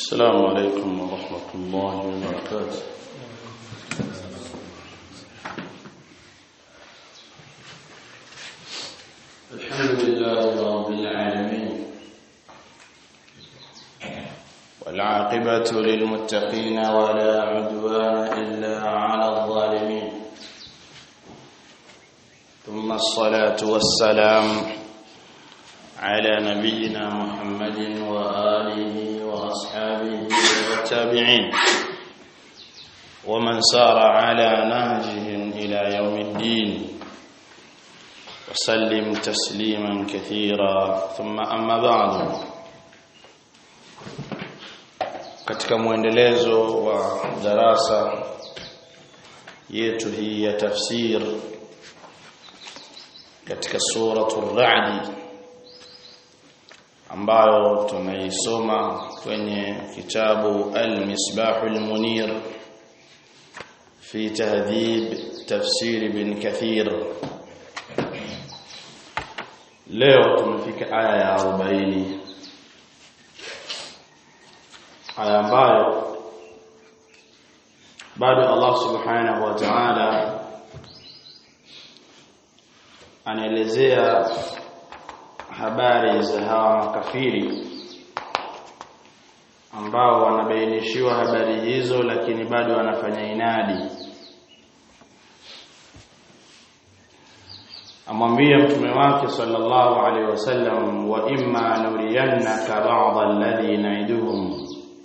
السلام عليكم ورحمة الله وبركاته الحمد لله رب العالمين والعاقبة للمتقين ولا عدوان إلا على الظالمين ثم الصلاة والسلام على نبينا محمد وآله وأصحابه والتابعين ومن سار على نهجهم إلى يوم الدين وسلم تسليما كثيرا ثم أما بعد katika mwendelezo wa darasa yetu hii ya tafsir katika suratul ra'd ambayo tumeisoma kwenye kitabu al-misbahul munir fi tahdhib tafsir ibn kathir leo tumefika aya ya 40 aya ambayo bado Allah subhanahu wa ta'ala anaelezea habari za hawa makafiri ambao wanabainishiwa habari hizo lakini bado wanafanya inadi amwambia mtume wake sallallahu alaihi wasallam wa imma nuriyannaka ba'd alladhi na'iduhum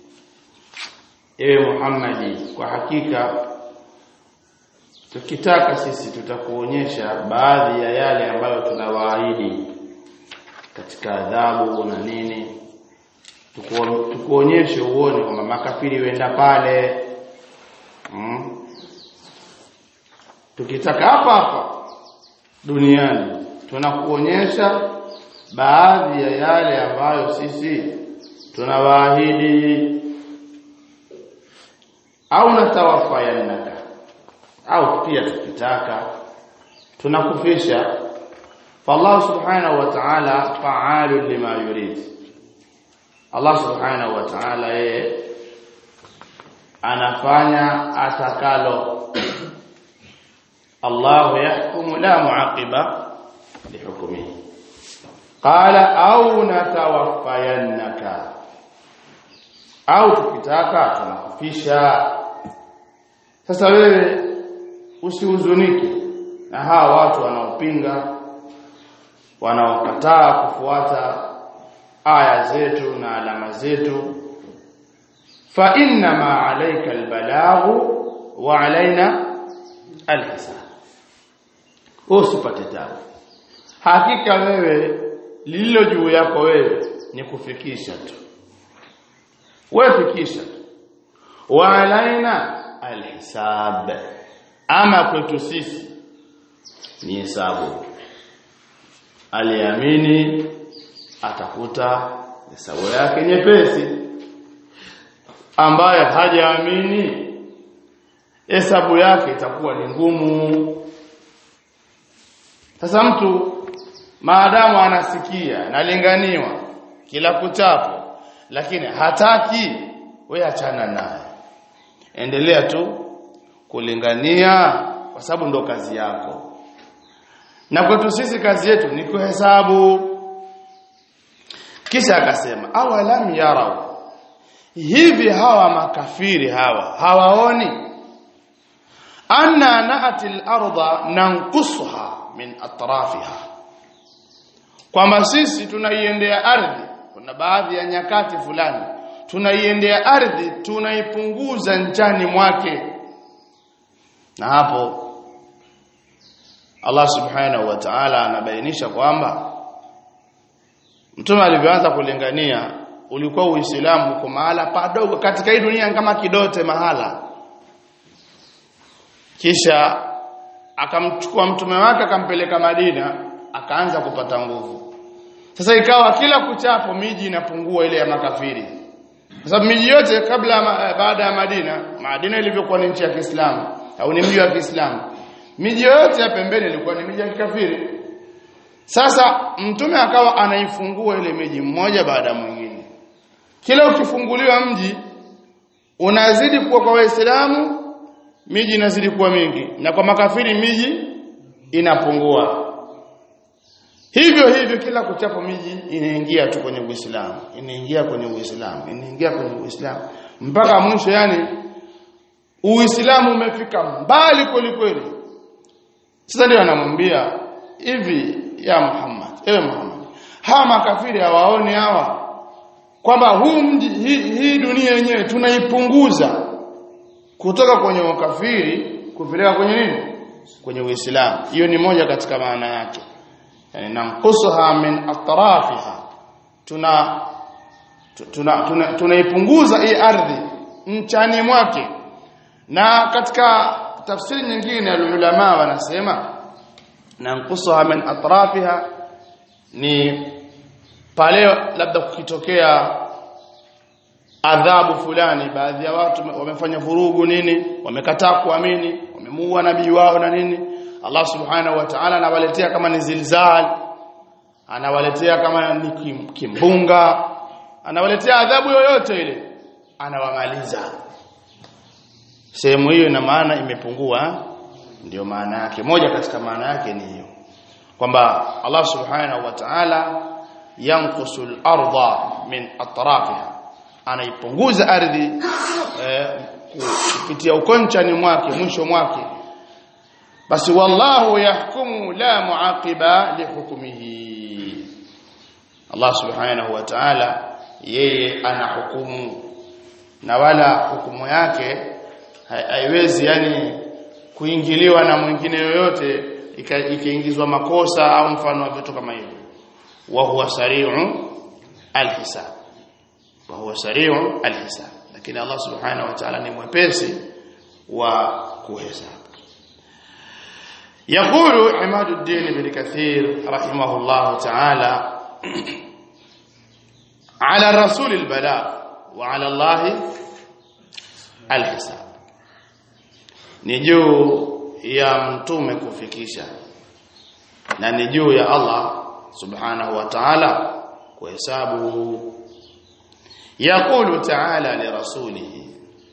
ewe Muhammadi kwa hakika tukitaka sisi tutakuonyesha baadhi ya yale ambayo tunawaahidi katika adhabu na nini tukuonyeshe uone kwamba makafiri wenda pale hmm? tukitaka hapa hapa duniani tunakuonyesha baadhi ya yale ambayo sisi tunawaahidi au natawafayannaka au pia tukitaka tunakufisha فالله سبحانه وتعالى فعال لما يريد Allah subhanahu wa ta'ala yeye anafanya atakalo Allah yahkumu la muaqiba lihukmihi qala au natawaffayannaka au tukitaka tunakufisha sasa wewe usihuzunike na hawa watu wanaopinga wanaokataa kufuata aya zetu na alama zetu fa inna ma alayka albalaghu wa alaina alhisab usipate tabu hakika wewe lililo juu yako wewe ni kufikisha tu wewe fikisha wa alaina alhisab ama kwetu sisi ni hesabu aliamini atakuta hesabu yake nyepesi ambaye hajaamini hesabu yake itakuwa ni ngumu sasa mtu maadamu anasikia nalinganiwa kila kuchapo lakini hataki we achana naye endelea tu kulingania kwa sababu ndo kazi yako na kwetu sisi kazi yetu ni kuhesabu kisha akasema awalam yarau hivi hawa makafiri hawa hawaoni anna naati al-ardha nanqusuha min atrafiha kwamba sisi tunaiendea ardhi kuna baadhi ya nyakati fulani tunaiendea ardhi tunaipunguza njani mwake na hapo Allah subhanahu wa ta'ala anabainisha kwamba mtume alivyoanza kulingania ulikuwa uislamu uko mahala padogo katika hii dunia kama kidote mahala kisha akamchukua mtume wake akampeleka Madina akaanza kupata nguvu sasa ikawa kila kuchapo miji inapungua ile ya makafiri kwa sababu miji yote kabla baada ya Madina Madina ilivyokuwa ni nchi ya Kiislamu au ni mji wa Kiislamu miji yote ya pembeni ilikuwa ni miji ya kikafiri sasa mtume akawa anaifungua ile miji mmoja baada ya mwingine kila ukifunguliwa mji unazidi kuwa kwa waislamu miji inazidi kuwa mingi na kwa makafiri miji inapungua hivyo hivyo kila kuchapo miji inaingia tu kwenye Uislamu inaingia kwenye Uislamu inaingia kwenye Uislamu mpaka mwisho yani Uislamu umefika mbali kweli kweli sasa ndio anamwambia hivi ya Muhammad ewe Muhammad hawa makafiri hawaoni hawa kwamba huu mji hii, hii dunia yenyewe tunaipunguza kutoka kwenye ukafiri kupeleka kwenye nini kwenye Uislamu hiyo ni moja katika maana yake yani nanqusuha min atrafiha tuna tunaipunguza tuna, tuna, tuna hii ardhi nchani mwake na katika tafsiri nyingine ulama wanasema nanqusuha min atrafiha ni pale labda kukitokea adhabu fulani baadhi ya watu wamefanya vurugu nini wamekataa kuamini wamemuua nabii wao na nini Allah subhanahu wa ta'ala anawaletea kama ni zilzal anawaletea kama ni kim, kimbunga anawaletea adhabu yoyote ile anawamaliza sehemu hiyo ina maana imepungua ndio maana yake moja katika maana yake ni hiyo kwamba Allah subhanahu wa ta'ala yanqusul arda min atrafiha anaipunguza ardhi eh, kupitia ukonchani mwake mwisho mwake basi wallahu yahkumu la muaqiba lihukmihi Allah subhanahu wa ta'ala yeye anahukumu na wala hukumu yake haiwezi yani kuingiliwa na mwingine yoyote ikaingizwa makosa au mfano wa vitu kama hivyo wa huwa sari'u alhisab wa huwa sari'u alhisab lakini Allah subhanahu wa ta'ala ni mwepesi wa kuhesabu يقول عماد الدين بن كثير رحمه الله تعالى على الرسول البلاغ وعلى الله الحساب ni juu ya mtume kufikisha na ni juu ya Allah subhanahu wa ta'ala kuhesabu yaqulu ta'ala li rasulihi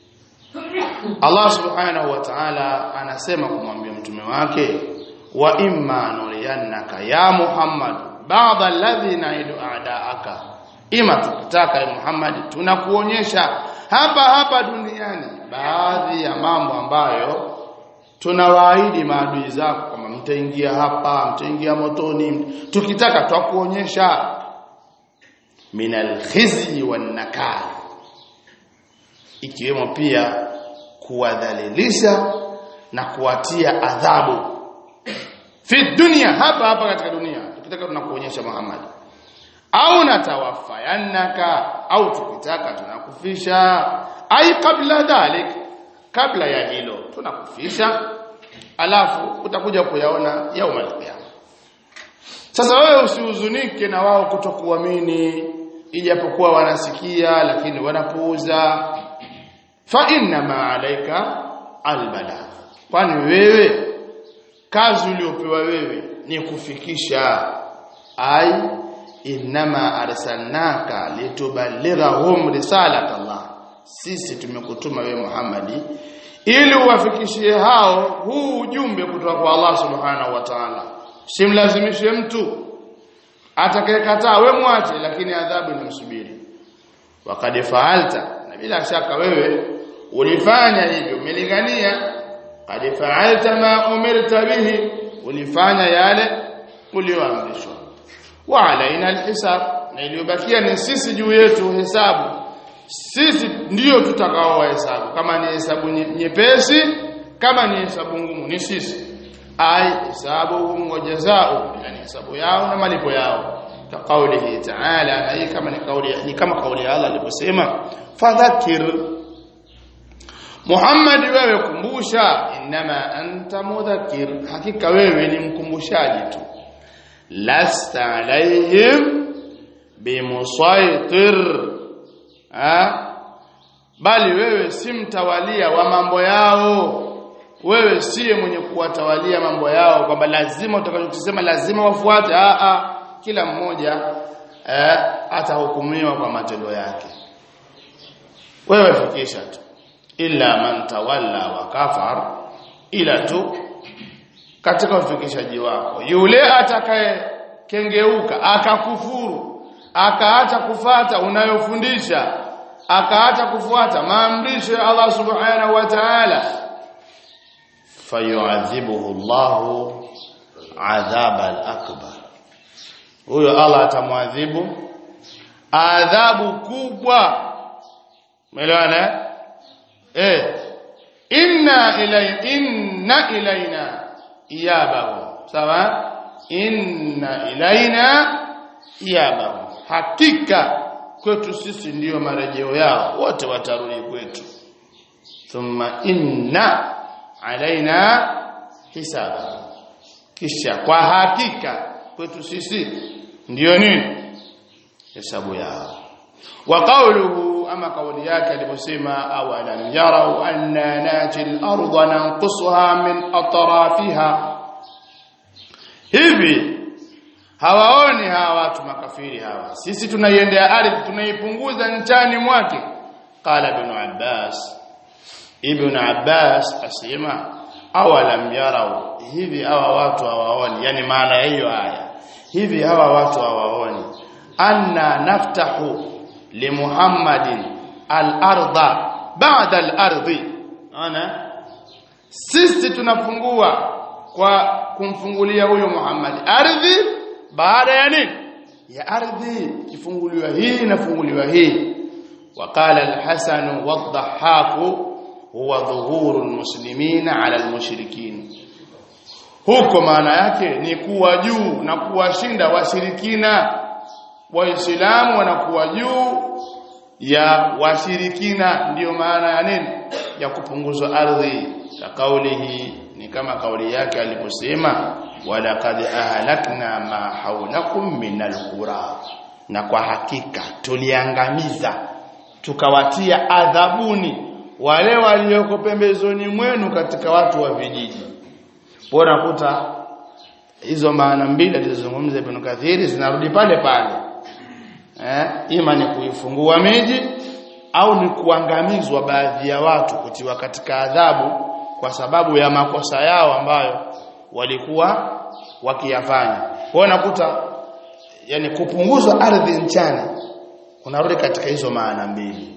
Allah subhanahu wa ta'ala anasema kumwambia mtume wake wa imma nuriyannaka ya Muhammad ba'da alladhi naidu a'daaka ima tukitaka ya Muhammad tunakuonyesha hapa hapa duniani baadhi ya mambo ambayo tunawaahidi maadui zako kama mtaingia hapa mtaingia motoni tukitaka twakuonyesha minal khizi wan nakal ikiwemo pia kuwadhalilisha na kuwatia adhabu fi dunia hapa hapa katika dunia tukitaka tunakuonyesha Muhammad au natawafayannaka au tukitaka tunakufisha ai kabla dhalik kabla ya hilo tunakufisha alafu utakuja kuyaona yaumul qiyama sasa wewe usihuzunike na wao kutokuamini ijapokuwa wanasikia lakini wanapuuza fa inna ma alayka albala kwani wewe kazi uliopewa wewe ni kufikisha ai inma arsalnaka litubalighahum risalat Allah sisi tumekutuma wewe Muhammadi ili uwafikishie hao huu ujumbe kutoka kwa Allah subhanahu wa ta'ala simlazimishe mtu atakayekataa we mwache lakini adhabu inamsubiri wakad faalta na bila shaka wewe ulifanya hivyo umelingania qad faalta ma umirta bihi ulifanya yale ulioamrishwa wa alaina alhisab na iliyobakia ni sisi juu yetu hesabu sisi ndiyo tutakao hesabu kama ni hesabu nyepesi kama ni hesabu ngumu ni sisi ay hisabuhum wa jazaa'u yani hesabu yao na malipo yao kaqaulihi ta'ala na hii kama ni kauli ni kama kauli ya Allah aliposema fadhakir Muhammad wewe kumbusha inma anta mudhakkir hakika wewe ni mkumbushaji tu lasta alaihim bimusaitir ha bali wewe si mtawalia wa mambo yao wewe siye mwenye kuwatawalia mambo yao kwamba lazima utakachosema lazima wafuate a a kila mmoja eh, atahukumiwa kwa matendo yake wewe fikisha tu illa man tawalla wa kafar ila tu katika ufikishaji wako yule atakaye kengeuka akakufuru akaacha kufata unayofundisha akaacha kufuata maamrisho ya Allah subhanahu wa ta'ala fayu'adhibuhu Allahu adhaba al-akbar huyo Allah atamwadhibu adhabu kubwa umeelewana eh inna ilay inna ilaina iyabahu sawa inna ilaina iyabahu hakika kwetu sisi ndiyo marejeo yao wote watarudi kwetu thumma inna alaina hisaba kisha kwa hakika kwetu sisi ndiyo nini hesabu yao wa qawluhu ama kauli yake aliposema awalam yarau anna nati al-ardha nanqusuha min atrafiha hivi hawaoni hawa watu makafiri hawa sisi tunaiendea ardhi tunaipunguza nchani mwake qala ibn abbas ibn abbas asema awalam yarau hivi hawa watu hawaoni yani maana ya hiyo aya hivi hawa watu hawaoni anna naftahu li muhammadin al-ardha ba'da al-ardi ana sisi tunafungua kwa kumfungulia huyo Muhammad ardhi baada ya nini ya ardhi kifunguliwa hii inafunguliwa hii وقال الحسن والضحاك هو ظهور المسلمين على المشركين huko maana yake ni kuwa juu na kuwashinda washirikina waislamu wanakuwa juu ya washirikina ndiyo maana ya nini ya kupunguzwa ardhi la kaulihi ni kama kauli yake aliposema walaqad ahlakna ma haulakum minal qura na kwa hakika tuliangamiza tukawatia adhabuni wale walioko pembezoni mwenu katika watu wa vijiji bora kuta hizo maana mbili alizozungumza Ibn Kathiri zinarudi pale pale eh ima ni kuifungua miji au ni kuangamizwa baadhi ya watu kutiwa katika adhabu kwa sababu ya makosa yao ambayo walikuwa wakiyafanya kwa nakuta yani kupunguzwa ardhi nchana unarudi katika hizo maana mbili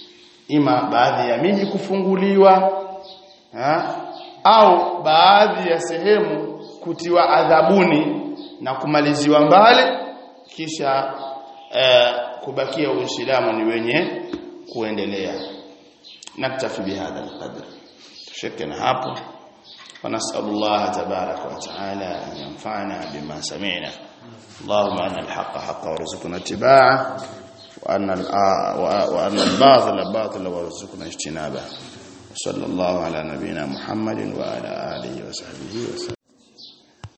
ima baadhi ya miji kufunguliwa ha? au baadhi ya sehemu kutiwa adhabuni na kumaliziwa mbali kisha eh, kubakia uislamu ni wenye kuendelea naktafi bihadha alqadr tushekena hapo ونسأل الله تبارك وتعالى أن ينفعنا بما سمعنا اللهم أن الحق حق وارزقنا اتباعه وأن وأن الباطل باطل وارزقنا اجتنابه وصلى الله على نبينا محمد وعلى آله وصحبه وسلم